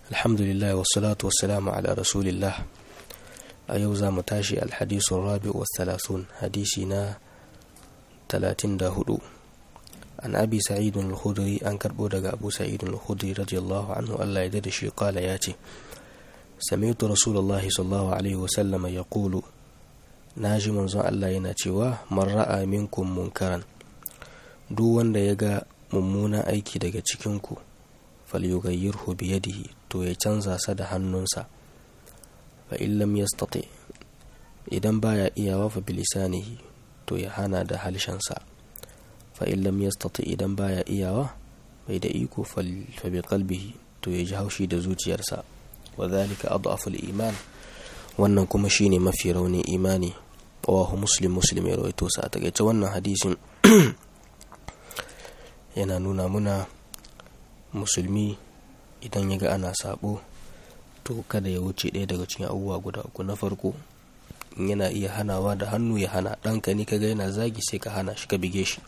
alhamdulillah wassalatu wassalamu ala rasulillah a yau za mu tashi alhadisun rabi wa talatin hadisi na 34 an abi sa'idun al-khudri an karbo daga abu sa'idun al-khudri radiyallahu anhu Allah ya da shi kala ya ce sami'tu rasulullah sallallahu alaihi wasallam ya kulu na ji manzon Allah yana cewa man ra'a minkum munkaran duk wanda ya ga mummunan aiki daga cikinku falyughayyirhu biyadihi to ya canza sa da hannunsa fa in lam yastati idan baya iyawa fa bilisanihi to ya hana da halshensa fa in lam yastati idan baya iyawa bai da iko fa bi qalbihi to ya ji haushi da zuciyarsa wa dhalika adhafu iman wannan kuma shine mafi raunin imani wahu muslim muslim ya rawaito sa a takaice wannan hadisin yana nuna muna musulmi idan ya ga ana sabo to kada ya wuce ɗaya daga cikin abubuwa guda uku na farko in yana iya hanawa da hannu ya hana ɗanka ne kaga yana zagi sai ka hana shi ka bige shi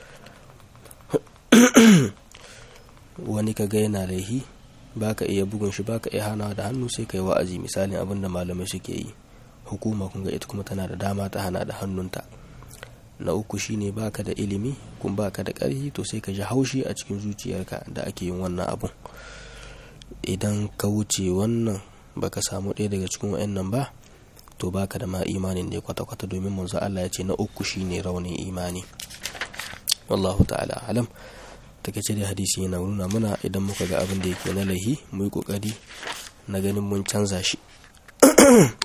wani kaga yana laihi baka iya bugun shi baka iya hanawa da hannu sai kai wa'azi misalin abin da malamai suke yi hukuma kun ga ita kuma tana da dama ta hana da hannunta na uku shine baka da ilimi kun baka da ƙarfi to sai ka ji haushi a cikin zuciyarka da ake yin wannan abun idan ka wuce wannan baka samu ɗaya daga cikin wa'annan ba to baka da ma imanin ne kwata-kwata domin manzo Allah ya ce na uku shine raunin imani wallahu ta'ala alam takeice da hadisi yana nuna muna idan muka ga abin da yake na lahi mu yi kokari na ganin mun canza shi